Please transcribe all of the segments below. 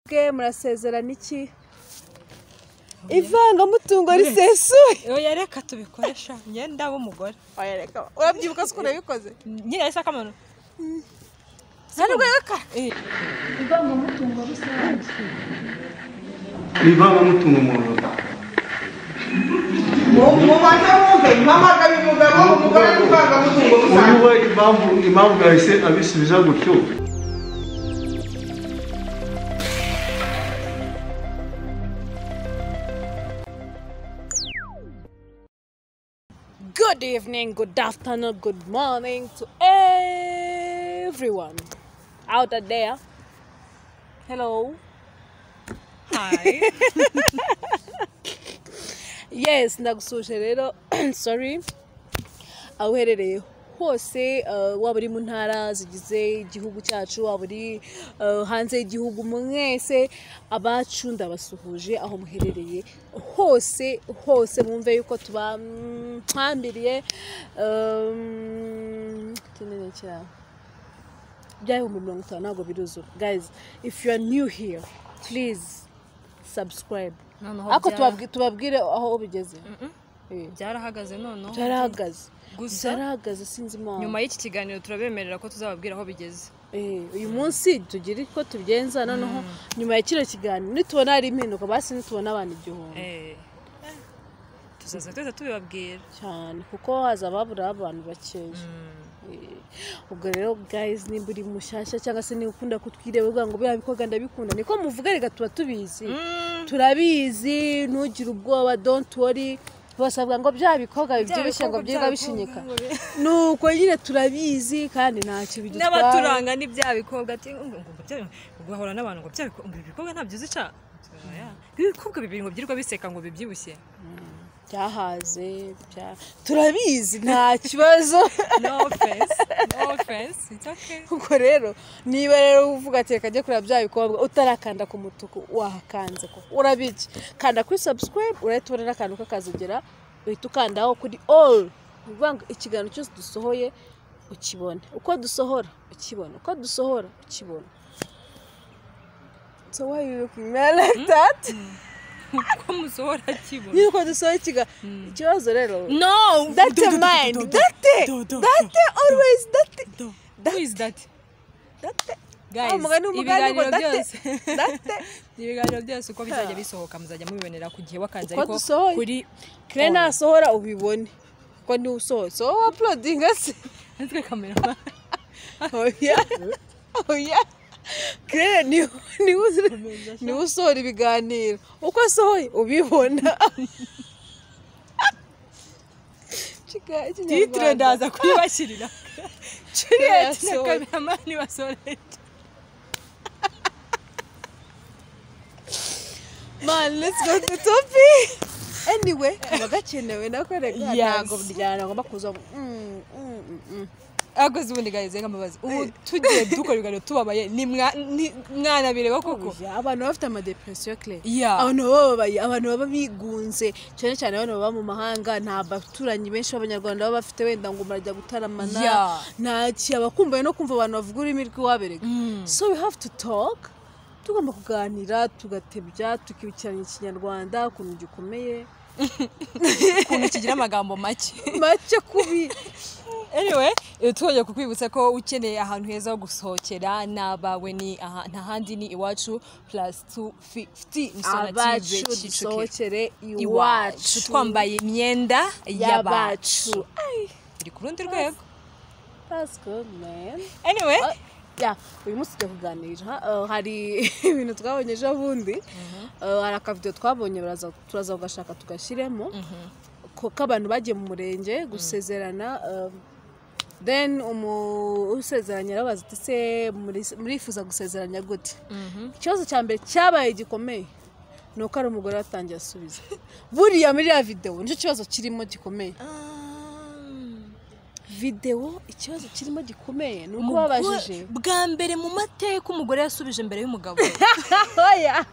bwe murasezerana iki ivangamutungo risesuye oya reka tubikoresha imyenda w'umugore urabyibuka ko unabikoze nyine yahise akamaro ivangamutungo rusange n'ivangamutungo mu rugo mubanza mwumve mpamagaye umugabo umugore n'ivangamutungo rusange uyu we impamvu impamvu yahise abisubiza gutyo good evening good afternoon good morning to everyone out there hello yes ndagusuje rero sorry aho uherereye hose eh, waba uri mu ntara zigize igihugu cyacu waba uri eh, hanze y'igihugu mwese abacu ndabasuhuje aho muherereye hose hose mwumve yuko tubahambiriye kinini cyane by'ibihumbi mirongo itanu ntabwo biruzura guys if you are new here please subscribe ariko tubabwi- tubabwire aho bigeze Eh byarahagaze noneho byarahagaze Gusa- byarahagaze sinzi impamvu nyuma y'iki kiganiro turabemerera ko tuzababwira aho bigeze Eh, uyu munsi tugira uko tubigenza noneho nyuma ya kino kiganiro nitubona hari impinduka basi nitubona abantu igihumbi Eh, tuzaza twese tubibabwira cyane kuko haza ababura abantu bakeya Eh, ubwo rero guys nimba uri mushyashya cyangwa se niba ukunda kutwireba uvuga ngo biriya bikorwa ndabikunda niko muvuga reka tuba tubizi turabizi ntugire ubwoba don't worry bose bavuga ngo bya bikorwa bibyibushye ngo byirirwa bishinyika nuko nyine turabizi kandi ntacyo bidutwara n'abaturanga ni bya bikobwa ati ngo ngo- ngo bya- ngo bahura n'abantu ngo bya bikobwa ngo ibi bikobwa ntabyo uzica Oya. ibi bikobwa bibiri ngo byirirwa biseka ngo bibyibushye byahaze bya- turabizi nta kibazo no offense no offense it's okay ubwo rero niba rero uvuga ati reka njye kureba bya bikobwa utarakanda ku mutuku wahakanze koko urabiki kanda kuri subscribe urahita ubona n'akantu kakazogera uhita ukandaho kuri all ni ukuvuga ngo ikiganiro cyose dusohoye ukibona uko dusohora ukibona uko dusohora ukibona so why you looking at me like that ko musohora kibona nyine uko dusohora ikiganiro ikibazo rero no date mind date date always date who is that date guys Ah, umugani w'umugani ngo ibiganiro date byose date ibiganiro byose uko bizajya bisohoka muzajya mubibonera ku gihe wakanze Uko ariko dusohoye. kuri kare nasohora ubibone ko niwe usohotse wowe uploadinga se natwe kamera oya oya kare niwe niwe niwe usohora ibiganiro uko asohoye ubibona titire ndaza kuyibashyirira Juliet na Yasohoye. kameramani basohoreje man let's go to topic anyway kaba gakenewe nako reka Yes. ntabwo byana ngomba kuza mm, mm, mm, mm. akoze ubundi guys reka mbabaze ubu tugiye dukora ibiganiro tubabaye ni mwa- ni- mwanabireba koko Ya, abantu baba bafite amadepresiyo kire Yeah. abantu baba babaye abantu baba bigunze cyane cyane abantu baba mu mahanga nta baturanyi benshi b'abanyarwanda baba bafite wenda ngo barajya gutaramana Yeah. nta kiba kumva no kumva abantu bavuga ururimi rw'iwaberega so we have to talk tugomba kuganira tugatebya tukibukiranya ikinyarwanda ukuntu gikomeye ukuntu kigira amagambo make make kubi anyway eh, twongeye kukwibutsa ko ukeneye ahantu heza ho gusohokera n'abawe ni aha- nta handi ni iwacu plus 250 Msona abacu Tigre, Kicukiro. dusohokere iwacu iwacu twambaye imyenda y'abacu y'abacu turi ku rundi rwego that's good man anyway ya uyu munsi tujya kuganira eh, hari ibintu twabonye ejo bundi Eh, hari akavido twabonye baraza- turaza kugashaka tugashyiremo ko k'abantu bagiye mu murenge gusezerana eh, then umu- usezeranya arabaza ati se muri- murifuza gusezeranya gute ikibazo cya mbere cyabaye gikomeye ni uko hari umugore watangiye asubiza buriya muri ya videwo nicyo kibazo kirimo gikomeye videwo ikibazo kirimo gikomeye ni uko babajije bwa mbere mu mateka umugore yasubije mbere y'umugabo oya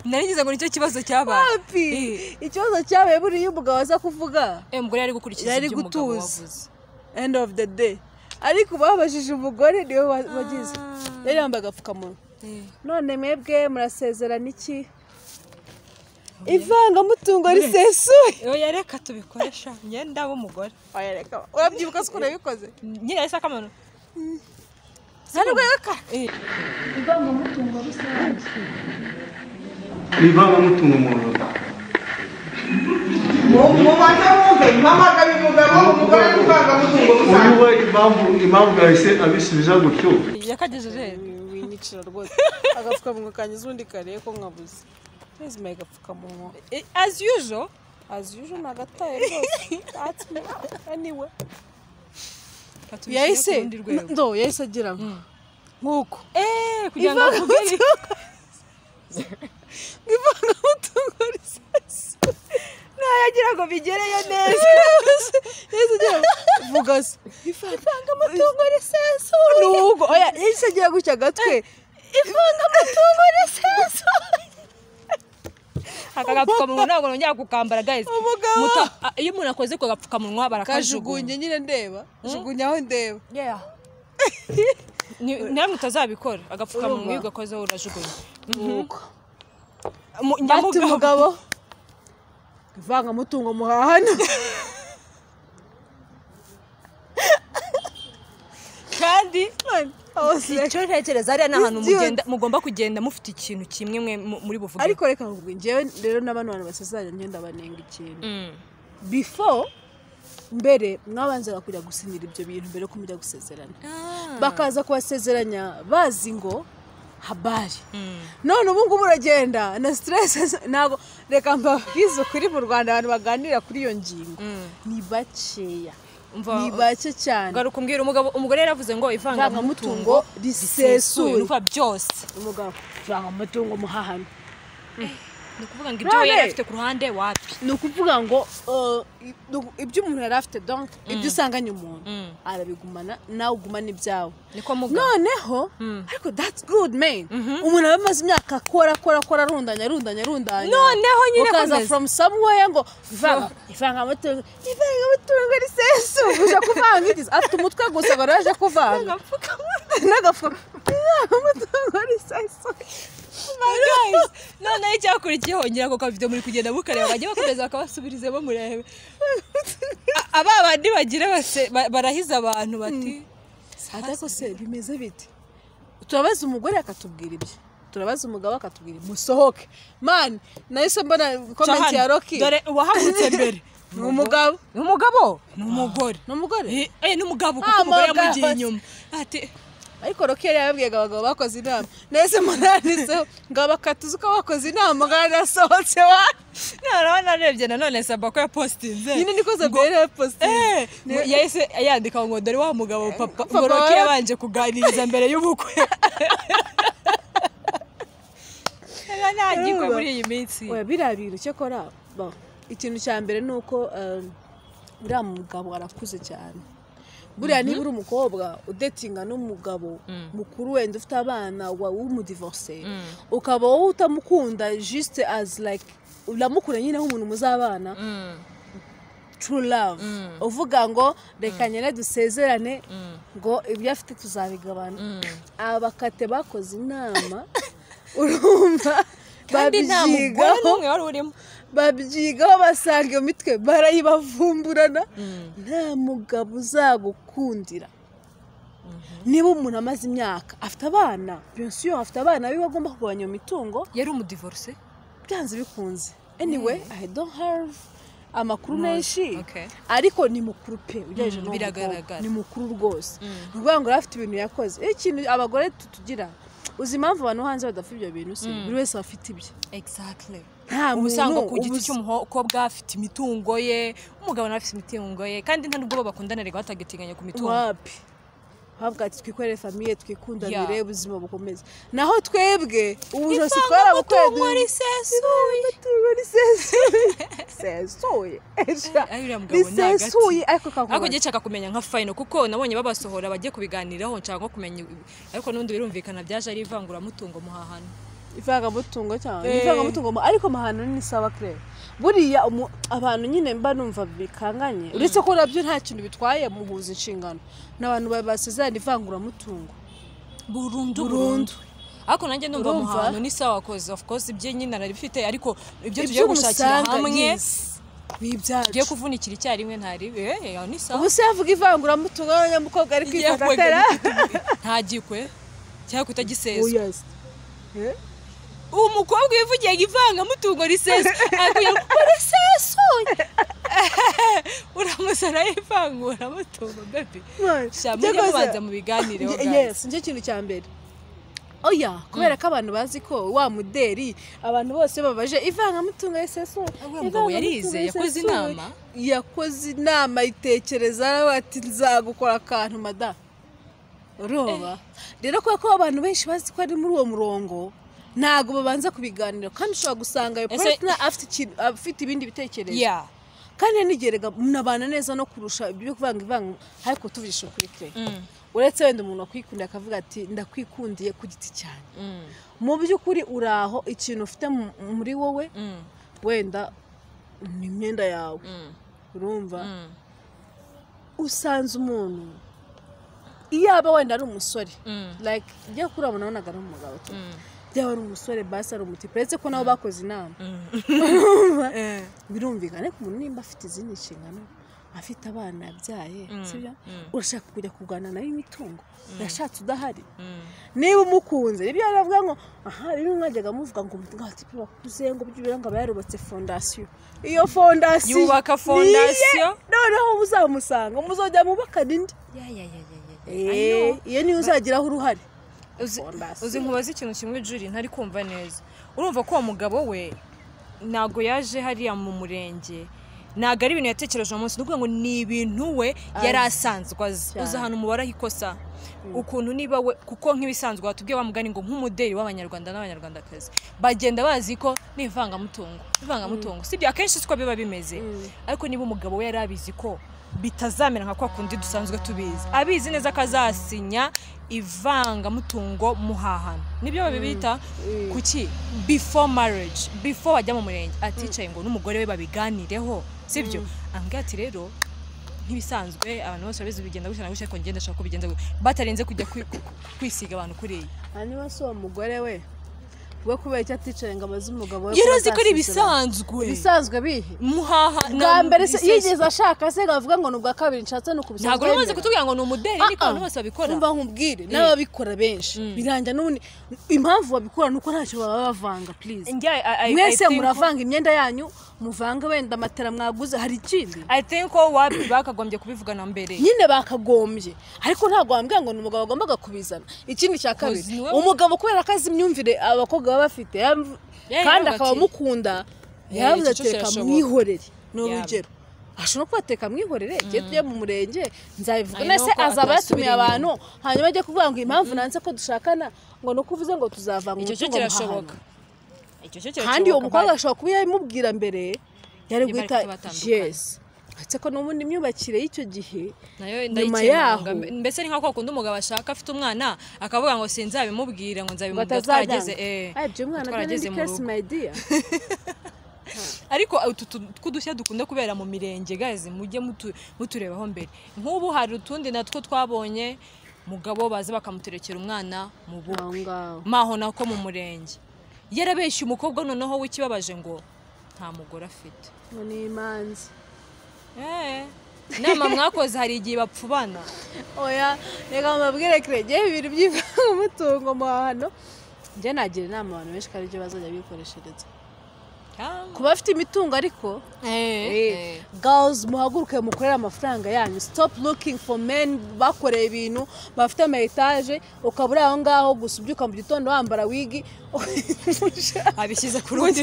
naringize ngo nicyo kibazo cyabaye happy Eh. ikibazo cyabaye buriya umugabo aza kuvuga Eh, umugore yari gukurikiza Yari ibyo umugabo gutuza. wavuze end of the day ariko babajije umugore niwe wa- wagize yari yambaye agapfukamunwa none mwebwe murasezerana iki ivangamutungo risesuye oya reka tubikoresha imyenda w'umugore urabyibuka ko urabikoze nyine yahise akamanu ni ivangamutungo mu ntoki mubanza mwumve mpamagaye umugabo umugore n'ivangamutungo uyu rusange we impamvu impamvu yahise abisubiza gutyo yakagejeje winyicira rwose agapfukamunwa kanyuze undi kareye ko nkabuze nizima agapfukamunwa he. as usual azi uje ni agataye rwose That's me. Anyway. Reka tubishyire yahise ku rundi rwego. ndo yahise agira ngo nk'uko Eh, kugira ngo avuge ivangamutungo risasi ntayagira ngo bigereyo neza yahise agira ngo vuga se ivangamutungo risasi ni ubwo oya yahise agira gutya agatwe ivangamutungo risasi aka gapfukamunwa ntabwo nongera kukambara guys Umugabo. Muta- a- iyo umuntu akoze ako gapfukamunwa barakajugunya kajugunye nyine ndeba jugunya aho ndeba Yeah. Ni- namwe utazabikora agapfukamunwa iyo ugakozeho urajugunya nk'uko Mu- bati nyamugabo. umugabo ivangamutungo muhahana kandi hose icyo ntekereza hariya ni ahantu This dude. mugenda- mugomba kugenda mufite ikintu kimwe mwe mu- muri buvuge ariko reka nkubwo ngewe rero n'abana bantu basezeranye njye ndabanenga ikintu Mm. before mbere mwabanzaga kujya gusinyira ibyo bintu mbere ko mujya gusezerana bakaza kubasezeranya bazi ngo habari none ubu ngubu uragenda na siteresi ntabwo reka mbabwize ukuri mu rwanda abantu baganira kuri iyo ngingo ni bakeya Umva, ni bake cyane garuka umbwira umugabo umugore yaravuze ngo ivangamutungo ivangamutungo risesuye risesuye nuva byose umugabo ivangamutungo muhahano ni ukuvuga ngo ibyo we None. yari afite ku ruhande wapi ni ukuvuga ngo uh, i- ibyo umuntu yari afite donc ibyo usanganye umuntu Mm. arabigumana nawe ugumana ibyawe niko mugabo noneho ariko that's good man umuntu aba amaze imyaka akora akora akora arundanya arundanya arundanya Noneho nyine ukaza akomeza. from somewhere ngo ivanga- ivangamutungo ivangamutungo risesuye uje kuvanga igize afite umutwe gusa ngo araje kuvanga n'agafuka ivangamutungo risesuye Guys, noneho icyakurikiyeho ngira ngo kavido muri kugenda mukareba bajye bakomeza bakabasubirizemo murebe A- aba bandi bagira base- ba- barahiza abantu bati ariko se bimeze bite turabaza umugore akatubwira ibyo turabaza umugabo akatubwira ibyo musohoke mani nahise mbona komenti "Cahana, ya roki dore uwahagurutse mbere ni umugabo ni umugabo ni umugore ni umugore Eh, eh, ni umugabo kuko Ah, umugore umugabo. yamugiye inyuma ati ariko roki yari yababwiye abagabo bakoze inama nahise mbona yanditseho ngo abakatuzi ko bakoze inama kandi asohotse wa noneho narebye nanone saba ko yapositinze nyine niko zabwira yari posite Eh, yahise yandika ngo dore wa mugabo papa Papa ngo Rocky wa- yabanje kuganiriza mbere y'ubukwe Ega nta gikwe muri iyi minsi oya biriya bintu cyakora ba- ikintu cya mbere ni uko um, uriya mugabo arakuze cyane buriya niba uri umukobwa udetinga n'umugabo mukuru wenda ufite abana wa- w'umudivorce ukaba wowe utamukunda juste as like uramukunda nyine nk'umuntu muzabana true love uvuga ngo reka nyine dusezerane ngo ibyo afite tuzabigabana abakate bakoze inama urumva kandi nta mugore babyigaho n'umwe wari urimo babyigaho basanga iyo mitwe barayibavumburana nta mugabo uzagukundira niba umuntu amaze imyaka afite abana benshi afite abana biba agomba kugabanya iyo mitungo yari umudivorce byanze bikunze anyway i don't have amakuru menshi okay. ariko ni mukuru pe ugereranyije Mm, n'uwo mukobwa. biragaragara. ni mukuru rwose ni ukuvuga ngo yari afite ibintu yakoze iyo ikintu abagore tutugira uzi impamvu abantu bo hanze badafite ibyo bintu se buri wese aba afite ibye exactly nta uba usanga ku giti ubuze- cy'umukobwa afite imitungo ye umugabo nawe afite imitungo ye kandi nta nubwo bakundana reka batagiteganya ku mitungo wapi havuga ati twikorere famiye twikundanire Yeah. ubuzima bukomeze naho twebwe ubu josi ivangamutungo twarabukwedeye risesuye risesuye Esha. Ay, uriya mugabo ni agati. risesuye ariko ariko kakubona ngiye nshaka kumenya nka fayino kuko nabonye babasohora bagiye kubiganiraho nshaka nko kumenya ariko n'ubundi birumvikana byaje ari ivanguramutungo muhahano ivangamutungo cyane Eh. ivangamutungo mu- ariko amahano ni sawa kirere buriya umu- abantu nyine mba numva bikanganye uretse ko nabyo nta kintu bitwaye muhuza inshingano ni abantu basezerana ivanguramutungo burundu burundu ariko nanjye numva mu Urumva? hantu ni sawa koze of course ibye nyine arabifite ariko ibyo tugiye gushakira iby'umusanga hamwe ni tugiye ibyacu kuvunikira icyarimwe ntaribe eh, ni sawa ubu se yavuga ivanguramutungo y'abanyamukobwa ari Igiye kwifata kubaga atera igitugu. ntagikwe cyangwa kutagisezwa Oya se. uwo mukobwa wivugiye ngo ivangamutungo riseswa akugira ngo "Ngo risesuye uramusana y'ivanguramutungo bebe Man, shamwe njye rwose- mubanza mubiganireho Nge- guys yes nicyo kintu cya mbere oya kubera ko abantu bazi ko wa muderi abantu bose babaje ivangamutungo risesuye Uwo mugabo yarize, ivangamutungo yakoze risesuye." inama? yakoze inama itekereza aravuga ati nzagukora akantu mada uroba rero kubera ko abantu benshi bazi ko ari muri uwo murongo ntabwo babanza kubiganira kandi ushobora gusanga ayo Ese- partner afite ikintu afite ibindi bitekerezo yeah kandi nigerega munabana neza no kurusha ibyo kuvanga ivanga ariko tuvugisha ukuri pe Mm. uretse wenda umuntu akwikundiye akavuga ati ndakwikundiye ku giti cyane Mm. mu by'ukuri uri aho ikintu ufite mu- muri wowe Mm. wenda ni imyenda yawe Mm. urumva Mm. usanze umuntu iyaba wenda ari umusore Mm. like njya kuri abo nabonaga ari umugabo tu Mm. byaba ari umusore basi ari umutipe uretse ko nabo bakoze inama Eh. birumvikana ariko umuntu nimba afite izindi nshingano afite abana yabyaye sibyo urashaka kujya kurwana nawe imitungo yashatse udahari niba umukunze nibyo yari avuga ngo aha rero mwajyaga muvuga ngo ngo ati "Pe, bakuze ngo byibura ngo aba yarubatse fondasiyo iyo fondasiyo Yubaka ni iye, fondasiyo. noneho muzamusanga muzajya mubakana indi Yeah, yeah, yeah, yeah, yeah, yeah. I know. Eh, iyo niyo uzagiraho uruhare uzi Fondasiyo. uzi nkubaza ikintu kimwe juri ntari kumva neza urumva ko uwo mugabo we ntabwo yaje hariya mu murenge ntabwo ari ibintu yatekereje uwo munsi ni ukuvuga ngo ni ibintu we yari asanzwe azi Cyane. uzi ahantu umubaraho ikosa ukuntu niba we kuko nk'ibisanzwe watubwiye mugani ngo nk'umuderi w'abanyarwanda n'abanyarwandakazi bagenda bazi ko ni ivangamutungo ivangamutungo sibyo akenshi siko biba bimeze ariko niba umugabo we yari abizi ko bitazamera nka kwa kundi dusanzwe tubizi abizi neza ko azasinya ivangamutungo muhahano nibyo babibita kuki before marriage before bajya mu murenge aticaye ngo n'umugore we babiganireho sibyo ambwira ati rero nk'ibisanzwe abantu bose babizi bigenda gutya na gutya ariko ngenda ashaka ko bigenza gutya batarenze kujya kwi- ku- kwisiga abantu kuri iyi hanyuma si uwo mugore we we kubera icyo aticaye ngo abaze umugabo we yari azi ko ari azasezerana. ibisanzwe ibisanzwe bihe muhaha bwa mbere se iseswa. yigeze ashaka se ngavuga ngo ni ubwa kabiri nshatse ni ukubisanzwe ntabwo n'umaze kutubwira ngo ni umuderi ariko Ah, ah. abantu bose babikora umva nkubwire n'ababikora benshi birangira n'ubundi impamvu babikora ni uko ntacyo baba bavanga please Njye, I- I- I mwese think- muravanga imyenda yanyu muvange wenda matera mwaguze hari ikindi I think ko wapi bakagombye kubivugana mbere nyine bakagombye ariko ntabwo wambwira ngo ni umugabo wagombaga kubizana ikindi cya kabiri Kozi niwe- umugabo kubera ko azi imyumvire abakobwa baba bafite yam- Yeah, kandi yaravuga akaba ati- amukunda Yeah, yavuze iki ati cyose reka birashoboka." mwihorere ni Yeah. urugero ashobora kuba ateka mwihorere igihe tujya mu murenge nzabivuga I know ndetse ko azaba atasubira yatumiye inyuma. abantu hanyuma ajye kuvuga ngo impamvu nanze ko dushakana ngo ni uko uvuze ngo tuzavanga icyo cyo umutungo kirashoboka muhahano." icyo cyo kirashoboka kandi uwo mukobwa bari- ashobora kuba yabimubwira mbere yari Nyuma guhita ariko batandukana. yesi uretse ko n'ubundi imyubakire y'icyo gihe nayo nyuma ndayikenanga yaho- mbese ni nka kwa kundi umugabo ashaka afite umwana akavuga ngo sinzabimubwira ngo nzabimubwira twarageze batazajyana eh Ay, ibyo mwana byo twarageze n'indi mu case rugo my dear ariko utu tu- tw'udushya dukunda kubera mu mirenge gazi mujye mutu- muturebaho mbere nk'ubu hari utundi natwo twabonye mugabo baza bakamuterekera umwana mu bukwe aho ngaho maho nako mu murenge yarabeshye umukobwa noneho w'ikibabaje ngo nta mugore afite ngo ni imanzi Eh, inama mwakoze hari igihe bapfubana oya reka mubabwire kiregeye ibintu by'ivangamutungo mu hantu njye nagira inama abantu benshi ko aribyo bazajya bikoreshereza ku cyangwa bafite imitungo ariko Eh, eh. girls muhaguruke mukorere amafaranga yanyu stop looking for men bakoreye ibintu bafite ama etaje ukaba uri aho ngaho gusa ubyuka mu gitondo wambara wigi abishyize ku rundi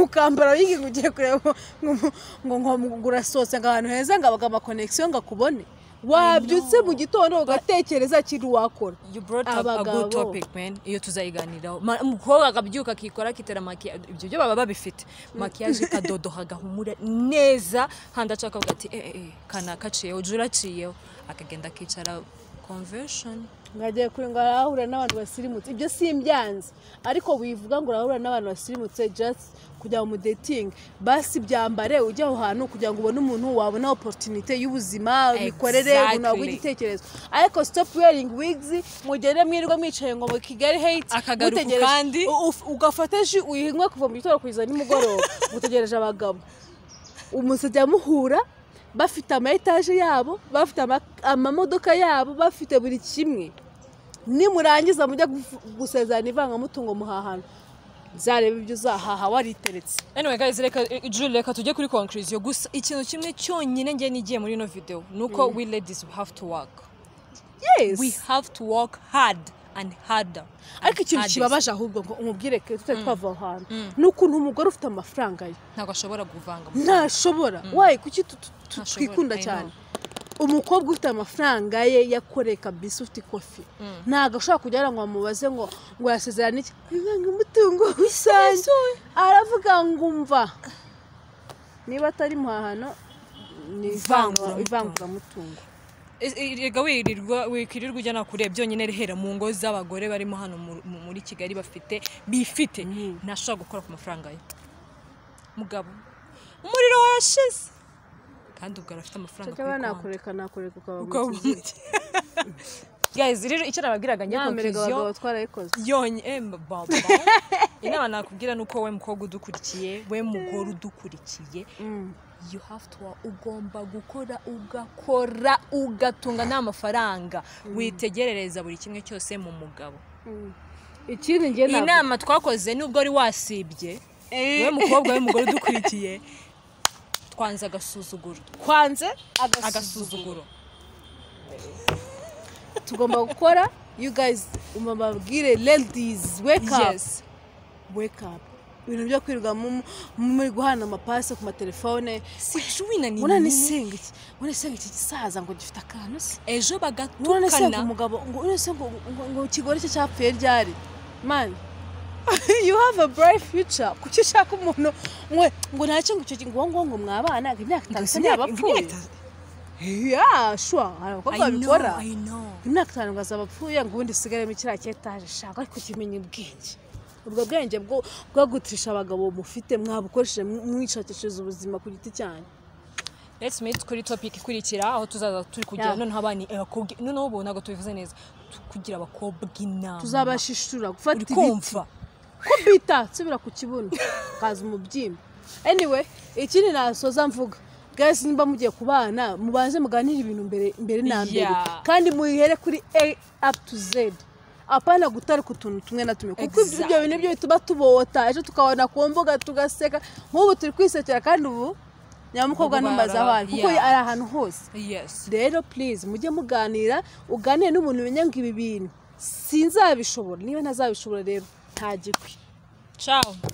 ukambara wigi ngo ugiye kureba ngo- ngo ngo urasohotse ngo ahantu heza ngo abaga amakonegisiyo ngo akubone wabyutse mu gitondo ugatekereza ikintu wakora you brought up a Abagabo. good topic man iyo tuzayiganiraho Ma- umukobwa akabyuka akikora akitera makiyaje ibyo byo baba babifite makiyaje ikadodoha agahumura neza kandi acaka avuga ati eh eh eh, kana kaciyeho jura aciyeho akagenda akicara conversion nkagiye kure ngo arahura n'abantu basirimutse ibyo simbyanze ariko wivuga ngo urahura n'abantu basirimutse just kujya mu detingi basi byambare ujye aho hantu kugira ngo ubone umuntu wabona oporutunite y'ubuzima imikorere Exactly. ubuntu bw'igitekerezo ariko stop wearing wigs mugende mwirwa mwicaye ngo mu kigali hate Akagaruka mutegereje- kandi. u- uf- ugafata ji uyinywe kuva mu gitondo kugeza nimugoroba mutegereje abagabo umusajya muhura bafite ama etaje yabo bafite ama- amamodoka yabo bafite buri kimwe nimurangiza mujya gufu- gusezerana ivangamutungo muhahana zareba ibyo uzahaha wariteretse anyway guys reka Julie, reka tujye kuri conclusion gusa ikintu kimwe cyonyine ngiye nigiye muri ino video nuko we ladies we have to work yes we have to work hard and harder ariko ikintu Hardest. kibabaje ahubwo ngo umubwire ke tutari twava aho hantu ni ukuntu umugore ufite amafaranga ye ntabwo ashobora kuvanga ntashobora wayi kuki tu- tu- tu- Ntashobora, twikunda I know. cyane umukobwa ufite amafaranga ye yakoreye kabisa ufite ikofi ntabwo ashobora kugira ngo bamubaze ngo ngo yasezerane iki inkunga umutungo rusange aravuga ngo umva niba atari muhahano ni Ivanguramutungo. ivanguramutungo rega wirirwa wikirirwa ujya nakure byonyine rihera mu ngo z'abagore barimo hano mu- mu- muri kigali bafite bifite ntashobora gukora ku mafaranga ye mugabo umuriro warashize kandi ubwo arafite amafaranga cyangwa kuri konti. nakoreka nakoreka ukaba Ukaba umukizi umukire. guys rero icyo nababwiraga njye nyamerega conclusion abagabo twarayikoze yonyine baba inama nakubwira ni uko we mukobwa udukurikiye we mugore udukurikiye you have to ugomba gukora ugakora ugatunga n'amafaranga witegerereza buri kimwe cyose mu mugabo ikindi njye iyi ntabwo nama twakoze nubwo wari wasibye we mukobwa we mugore udukurikiye twanze agasuzuguro kwanze agasuzuguro tugomba gukora you guys mubabwire ladies wake up yes wake up ibintu byo kwirirwa mu- muri guhana amapasi ku matelefone si juwina ni mwana nini nisenga iki mwana nisenga iki gisaza ngo gifite akantu se ejo mwana nisenga bagatukana umugabo ngo mwana nisenga ngo- ngo- ngo ikigore cye cyapfuye ryari man you have a bright future kuki ushaka umuntu mwe ngo ntacyo ngo icyo ngo ngo ngo mwabana ngo imyaka itanu se imyaka- ntiyabapfuye imyaka- yeah sure hari abakobwa I know, babikora I know. imyaka itanu ngo azaba apfuye ngo ubundi usigaremo kiriya cyetaje shaka ariko kimenya ubwenge ubwo bwenge bwo bwagutisha abagabo mufite mwabukoresheje mw- mwishakishiriza ubuzima ku giti cyanyu let's meet kuri topic ikurikira aho tuzaza turi kugira Yeah. noneho abana abakobwa noneho ubu ntabwo tubivuze neza tu- kugira abakobwa inama tuzabashishura gufata uri ibiti kumva kubita nsubira ku kibuno kaza umubyimba anyway ikindi nasoza mvuga guys nimba mugiye ku bana mubanze muganire ibintu mbere mbere na mbere Yeah. kandi muyihere kuri a up to z apana gutara ku tuntu tumwe na tumwe kuko ibyo- ibyo bintu byo bituma tubota ejo tukabona ku mbuga tugaseka nk'ubu turi kwisekera kandi ubu nyamukobwa Ubu numbaza bara- abantu kuko yeah. ari ahantu hose yes rero please mujye muganira uganire n'umuntu umenya ngo ibi bintu sinzabishobora niba ntazabishobora rero ntagikwi ciao